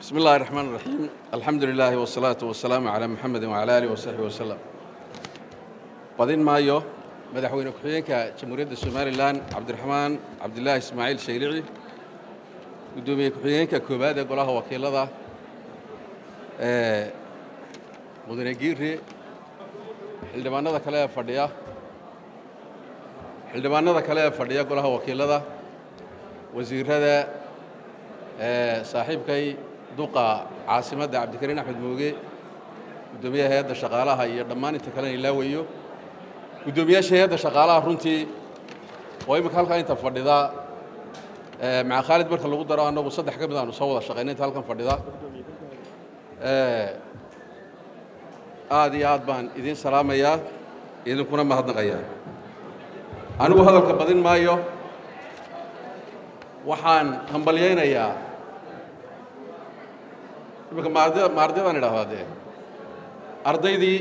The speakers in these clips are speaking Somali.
بسم الله الرحمن الرحيم الحمد لله والصلاة والسلام على محمد وعلى آله وصحبه وسلم badin maayo madaxweyne ku-xigeenka jamhuuriyadda somalilan cabdiraxmaan cabdilaahi ismaaciil shaylici guddoomiye ku-xigeenka koowaad ee golaha wakiilada mudane giire xildhibaanada kale ee fadhiya xildhibaanada kale ee fadhiya golaha wakiilada wasiirada saaxiibkay duqa caasimadda cabdikariin axmed mooge guddoomiyaha hay-adda shaqaalaha iyo dhammaan inta kalena ilaawayo guddoomiyaasha hay-adda shaqaalaha runtii oo imika halkaa inta fadhida maca khaalid marka lagu daro annagu saddex ka mid aanu soo wada shaqayna inta halkan fadhida aad iyo aad baan idiin salaamayaa idinkuna mahadnaqayaa anigu hadalka badin maayo waxaan hambalyaynayaa imika maardiyadaan idhahdaa dee ardaydii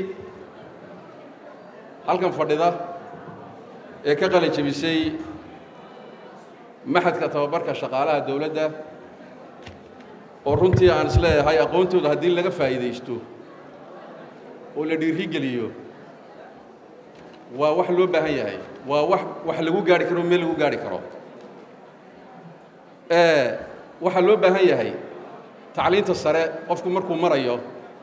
halkan fadhida ee ka qalin jebisay maxadka tababarka shaqaalaha dowladda oo runtii aan isleeyahay aqoontooda haddii laga faa'iidaysto oo la dhiiri geliyo waa wax loo baahan yahay waa wax wax lagu gaari karo meel lagu gaari karo waxaa loo baahan yahay tacliinta sare qofku markuu marayo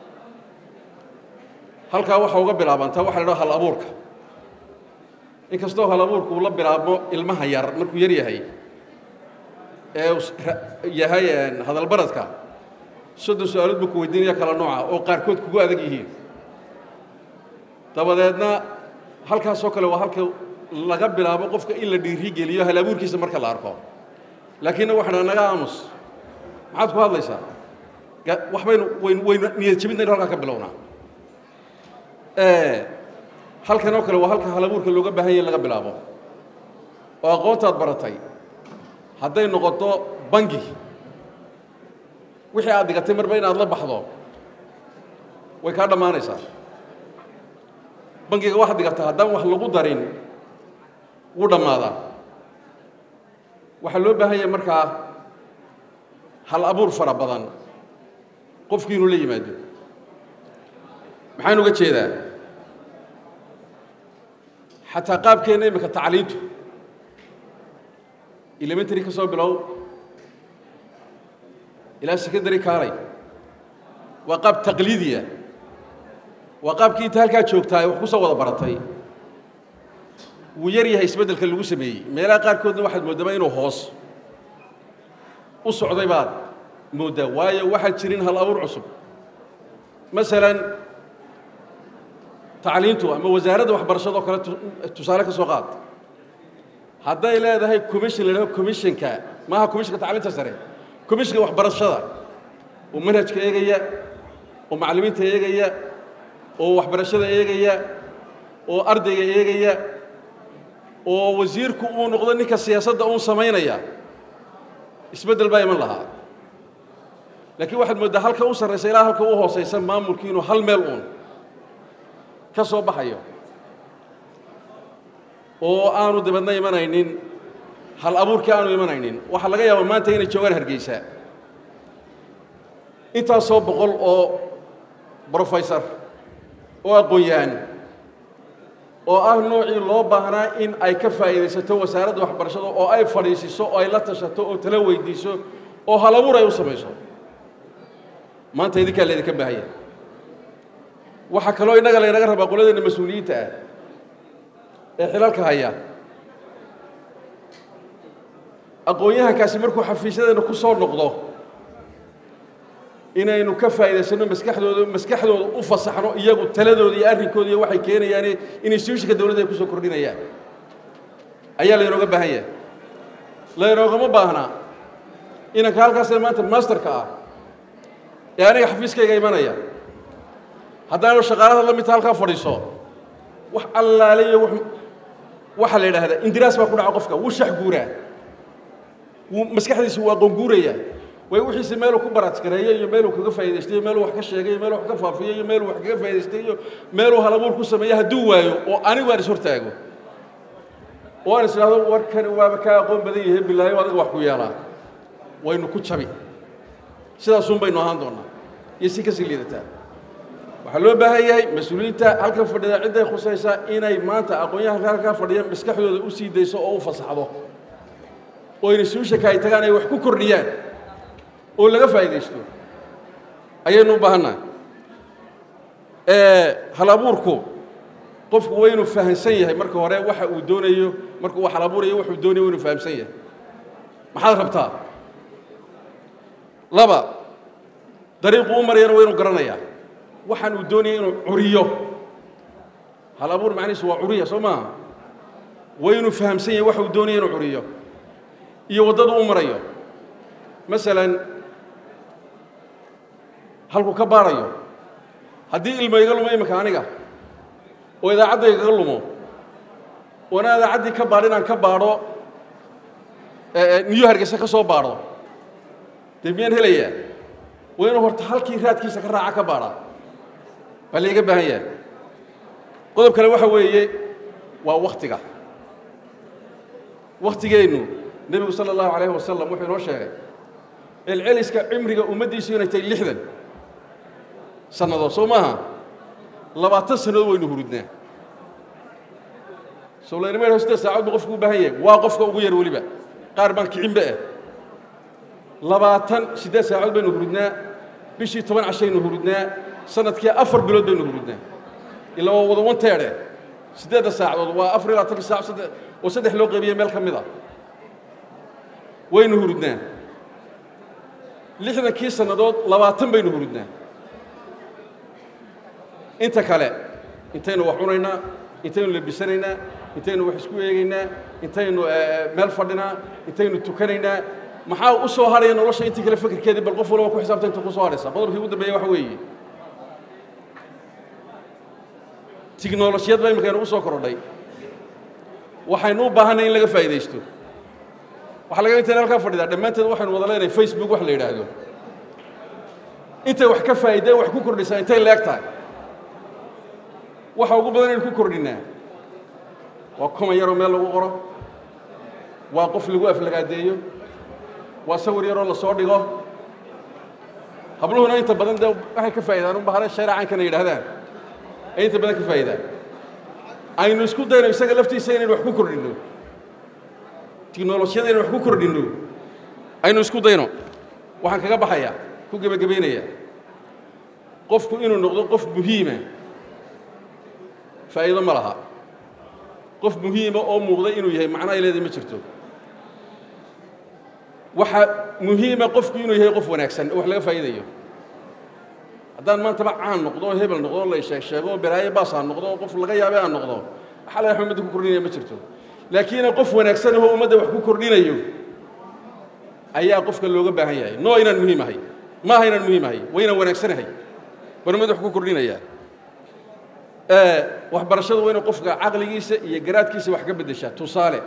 halkaa waxa uga bilaabantaa waxa la dhaha hal abuurka inkastoo hal abuurku uu la bilaabmo ilmaha yar markuu yar yahay ee yahay hadalbaradka soddon su-aalood buu ku weydiinaya kala nooca oo qaarkood kugu adag yihiin dabadeedna halkaasoo kale waa halka laga bilaabo qofka in la dhiiri geliyo hal abuurkiisa marka la arko laakiinna waxaa naga aamus maxaad ku hadlaysaa wax baynu wayn waynu niyad jebinaynu halkaa ka bilownaa halkan oo kale waa halka halabuurka looga baahan yahy in laga bilaabo oo aqoontaad baratay hadday noqoto bangi wixii aad dhigatay marba inaad la baxdo way kaa dhammaanaysaa bangiga waxaad dhigataa haddaan wax lagu darin wuu dhammaadaa waxaa loo baahan yahay markaa hal abuur fara badan qofkii inuu la yimaado maxaan uga jeedaa xataa qaabkeenna imika tacliintu elementary ka soo bilow ilaa secondary kaalay waa qaab taqliidiya waa qaabkii inta halkaa joogtaa wax ku soo wada baratay wuu yar yahay isbeddelka lagu sameeyey meelaha qaarkoodna waxaad mooddamaa inuu hoos u socday baad mooddaa waayo waxaan jirin hal abuur cusub masalan tacliintu ama wasaaradda waxbarashadoo kale tusaale ka soo qaad hadday leedahay commission la dhaho commissionka maaha commissionka tacliinta sare commissionka waxbarashada oo manhajka eegaya oo macallimiinta eegaya oo waxbarashada eegaya oo ardayga eegaya oo wasiirku uu noqdo ninka siyaasadda uun samaynaya isbeddel baa iman lahaa laakiin waxaad mooddaa halka u sarraysa ilaa halka u hoosaysa maamulkii inuu hal meel uun ka soo baxayo oo aanu dibadna imanaynin hal abuurkii aanu imanaynin waxaa laga yaabaa maanta inay joogaan hargeysa intaasoo boqol oo brofesor oo aqoon-yahan oo ah noocii loo baahnaa in ay ka faa'iidaysato wasaaradda waxbarashada oo ay fadhiisiso oo ay la tashato oo tala weydiiso oo hal abuur ay u samayso maanta idinkaa laydinka baahanya waxaa kaloo innaga laynaga rabaa qoladeena mas-uuliyiinta ah ee xilalka haya aqoon-yahankaasi markuu xafiisyadeena ku soo noqdo inaynu ka faa'iidaysanno maskaxdooda maskaxdooda u fasaxno iyagu taladooda iyo arrinkooda iyo waxay keenayaan in instituushika dowladda ay ku soo kordhinayaan ayaa laynooga baahan yahay laynoogama baahna inanka halkaasee maanta masterka ah ee aniga xafiiskayga imanaya haddaanu shaqaalada la midta halkaa fadhiiso wax allaaliyo waxaa la yidhaahdaa indiraas baa ku dhaca qofka wuu shax guuraa wuu maskaxdiisa wuu aqoon guurayaa way wixiise meeluu ku baraadkareeyo iyo meeluu kaga faa'idaystay iyo meeluu wax ka sheegay iyo meeluu wax ka faafiyo iyo meeluu wax kaga faa'idaystay iyo meeluu halabuur ku sameeyo hadduu waayo oo anigu aan is hortaago oo aan is idhahdo warkani waaba kaa aqoon badan yahay bilaayo adiga wax ku yeelaa waynu ku jabi sidaasun baynu ahaan doonnaa iyo si kasii liidataa waxaa loo baahan yahay mas-uuliyiinta halkan fadhida cidday khusaysaa inay maanta aqoon-yahanka halkaa fadhiya maskaxdooda u sii dayso oo u fasaxdo oo instituushaka ay tagaan ay wax ku kordhiyaan oo laga faa'iidaysto ayaynu u baahannaha hal abuurku qofku waa inuu fahamsan yahay marka hore waxa uu doonayo markuu wax hal abuurayo wuxuu doonayo waa inuu fahamsan yahay maxaad rabtaa laba dariiqu u marayana waa inuu garanayaa waxaan uu doonaya inuu curiyo hal abuur macnihiisu waa curiya soo maaha waa inuu fahamsan yahay waxa uu doonaya inuu curiyo iyo waddadu u marayo masalan halkuu ka baarayo haddii ilmo iga lumo iminka aniga oo idaacadda igaga lumo oona idaacaddii ka baadh inaan ka baadho niyo hargeysa ka soo baadho dee miyaan helayaa waa inuu horta halkii raadkiisa ka raaca ka baadhaa baa laiga baahan yahay qodob kale waxa weeye waa wakhtiga wakhtigeennu nebigu sala allahu calayhi wasalam wuxuu inoo sheegay celceliska cimriga ummaddiisu inay tahay lixdan sannadood soo maaha labaatan sannadood waynu hurudnaa soo laynama yadhaho siddeed saacood buu qofku u baahan yahay waa qofka ugu yar weliba qaar baan kicinba ah labaatan siddeed saacood baynu hurudnaa bishii toban cashaynu hurudnaa sanadkii afar bilood baynu hurudnaa ilaa waa wada wanteedhe siddeedda saacadood waa afar iyo labaatanka saac oo saddex loo qaybiyey meel ka mid a waynu hurudnaa lixdankii sannadood labaatan baynu hurudnaa inta kale intaynu wax cunaynaa intaynu labisanaynaa intaynu wax isku eegaynaa intaynu meel fadhinaa intaynu tukanaynaa maxaa u soo hadhaya nolosha intii kale fikirkeedii bal qof walba ku xisaabta inta ku soo hadhaysa qodobkii ugu dambeeya waxa weeye tiknolojiyad baa imika inugu soo korodhay waxaynu u baahanay in laga faa'iidaysto waxaa laga intayna halkaa fadhidaa dhammaanteed waxaynu wada leenahay facebook wax la yidhaahdo intay wax ka faa'iideen wax ku kordhisaa intay leeg tahay waxa ugu badan aynu ku kordhinaa waa kuma yaroo meel lagu qoro waa qof lagu aflagaadeeyo waa sawir yaroo la soo dhigo habluhuna inta badan dee waxay ka faa'idaan un bahare shareecankana yidhaahdaan ay inta badan ka faa'idaan aynu isku dayno isaga laftiisa inaynu wax ku kordhinno tiknolojiyada inaynu wax ku kordhinno aynu isku dayno waxaan kaga baxayaa ku gebagabaynayaa qofku inuu noqdo qof muhiima faa'iido ma laha qof muhiima oo muuqda inuu yahay macno ay leedahay ma jirto waxa muhiima qofku inuu yahay qof wanaagsan oo wax laga faa'iidayo haddaan maantaba caan noqdo oo hebel noqdo la sheeg sheego oo beraaye baas aan noqdo oo qof laga yaabe aan noqdo waxa laga ummadda ku kordhinaya ma jirto laakiin qof wanaagsan oo ummadda wax ku kordhinayo ayaa qofka looga baahan yahay noo inaan muhiim ahay ma aha inaan muhiim ahay waa inaan wanaagsanahay baan ummadda wax ku kordhinayaa waxbarashadu waa inay qofka caqligiisa iyo garaadkiisa wax ka beddeshaa tusaale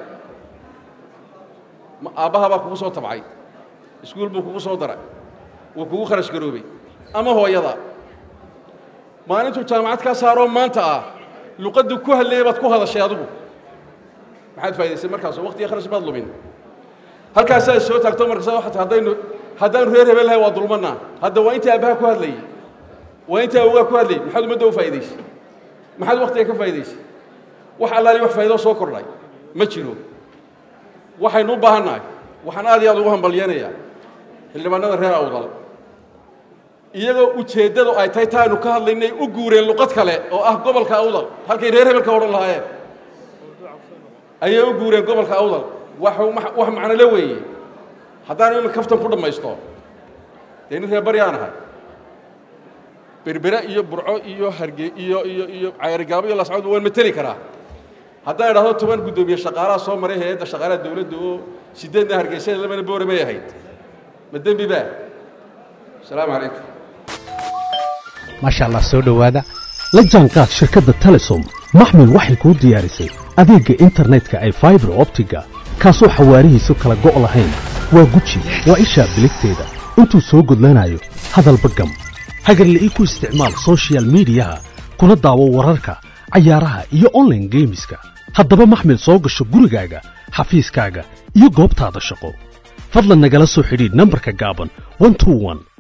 aabbaha baa kugu soo tabcay iskuul buu kugu soo daray wuu kugu kharash garoobay ama hooyada maalintuu jaamacad kaa saaroo maanta ah luqaddii ku hadlayay baad ku hadashay adigu maxaad faa'idaysay markaasoo waqtiga kharash baad lumin halkaasaa soo taagto markaasa waxaad haddaynu haddaanu reer hebel lahay waa dulmannaa hadda waa intii aabbaha ku hadlayay waa intii awgaa ku hadlayay maxaad ummadda u faa'idaysay maxaad waqtiga ka faa'idaysay wax allaali wax faa'ido soo kordhay ma jiro waxaynu u baahannahay waxaan aad iyo aad ugu hambalyanayaa xildhibaanada reer awdal iyagoo ujeeddadu ay tahay taaynu ka hadlaynay u guureen luqad kale oo ah gobolka awdal halkay reer hebelka odhan lahaayeen ayay u guureen gobolka awdal wax wax macnole weeye haddaanu imin kaftan ku dhammaysto dee nin reer baryaan ahay berbere iyo burco iyo harge iyo iyo iyo cayrigaabo iyo lascod waan mateli karaa haddaan idhahdo toban guddoomiye shaqaalaha soo maray hay-adda shaqaalaha dawladda oo sideedna hargeysada labana boore may ahayd ma dembi baa asalaamu calaykum maasha allah soo dhowaada la jaanqaad shirkadda telesom maxmil waxay kuu diyaarisay adeegga internetka ay faibar optiga kaasoo xawaarihiisu kala go' lahayn waa guji waa ishaa biligteeda intuu soo gudlanayo hadalba gam hagarla'ii ku isticmaal sochial midiyaha kuna daawo wararka cayaaraha iyo onlaine geemiska haddaba maxmil soo gasho gurigaaga xafiiskaaga iyo goobtaada shaqo fadlan nagala soo xidhiidh nambarka gaaban